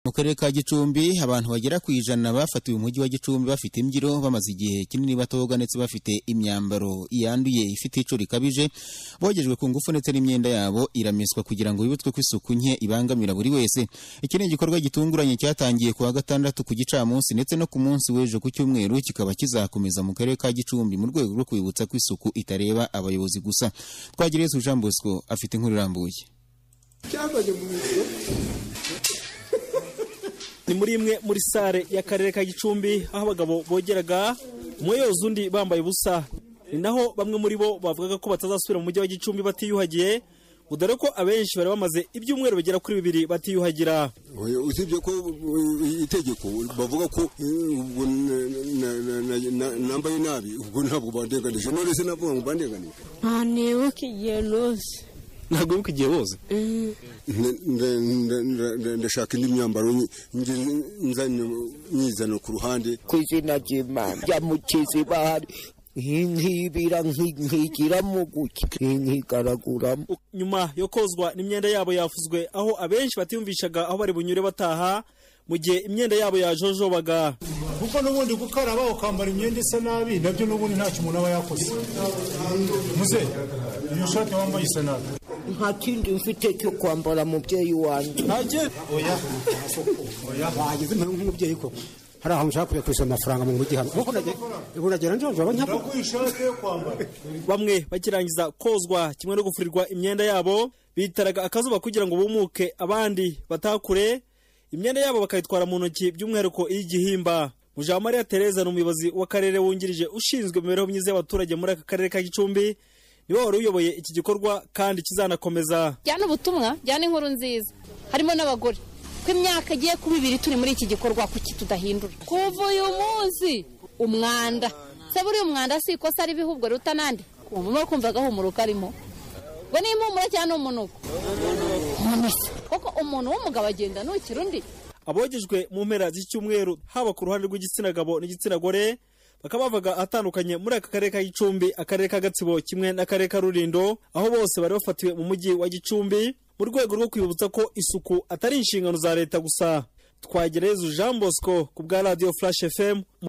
mu karere ka gicumbi abantu bagera ku ijana bafatiwe umujyi wa gicumbi bafite imbyiro bamaze igihe kinini batoga ndetse bafite imyambaro yanduye ifite icyo rikabije bogejwe ku ngufu ndetse n'imyenda yabo iramiswa kugira ngo bibutswe ko isuku nke ibangamira buri wese iki ni igikorwa gitunguranye cyatangiye ku wa gatandatu ku gicamunsi ndetse no ku munsi w'ejo ku cyumweru kikaba kizakomeza mu karere ka gicumbi mu rwego rwo kwibutsa ko isuku itareba abayobozi gusa twagereye Jean Bosco afite inkuru irambuye cyazanye mu biro ni muri imwe muri sare y'akarere ka gicumbi aho abagabo bogeraga umwe yoza undi bambaye ubusa ni naho bamwe muri bo bavugaga ko batazasubira mu mujyi wa gicumbi batiyuhagiye ngo dore ko abenshi bari bamaze ibyumweru bigera kuri bibiri batiyuhagira Oya, usibye ko uh, itegeko bavuga ko uh, ubwo na- na- na- na- na- nambaye nabi ubwo ntabwo bandeganije none se navuga ngo bandeganije ntanebuka igihe nose ntabwo wibuka igihe woza Nde- nde- nde- nde- nde- ndashaka indi myambaro nyi- ngi- nzanye nyizana ku ruhande ku izina ry'imana yamukiza ibahari nkibira nkigira mu guki nkigaraguramo nyuma yo kozwa n'imyenda yabo yafuzwe aho abenshi batiyumvishaga aho bari bunyure bataha mu gihe imyenda yabo yajojobaga kuko n'ubundi gukaraba ukambara imyenda isa nabi nabyo n'ubundi ntacyo umuntu aba yakoze muze iyo shati wambaye isa nabi nta kindi mfite cyo kwambara mubyeyi wanjye bageze mpamvu nk'umubyeyi koko hari ahantu nshaka kujya kwishyura amafaranga mu mujyi hano kuko nagera ubu nagera njye njye njye nakuye ishati yo kwambara bamwe bakirangiza kozwa kimwe no gufurirwa imyenda yabo bitaraga akazuba kugira ngo bumuke abandi batakure imyenda yabo bakayitwara mu ntoki by'umwihariko iy'igihimba mujamariya tereza ni umuyobozi w'akarere wungirije ushinzwe imibereho myiza y'abaturage muri aka karere ka gicumbi niwe wari uyoboye iki gikorwa kandi kizanakomeza jyana ubutumwa jyana inkuru nziza harimo n'abagore ko imyaka igiye kuba ibiri turi muri iki gikorwa kuki tudahindura kuva uyu munsi umwanda se buriya umwanda si ikosa ari ibihubwo ruta n'andi ubu ni kumva gahumuro karimo we ni impumuro cyangwa ni umunuko Umunuko. kuko umuntu w'umugabo agenda nukira undi abogejwe mu mpera z'icyumweru haba ku ruhande rw'igitsina gabo n'igitsina gore bakaba bavaga ahatandukanye muri aka karere ka gicumbi akarere ka gatsibo kimwe n'akarere ka rulindo aho bose bari bafatiwe mu mujyi wa gicumbi mu rwego rwo kwibutsa ko isuku atari inshingano za leta gusa twagereza jean bosco ku bwa radiyo flash fm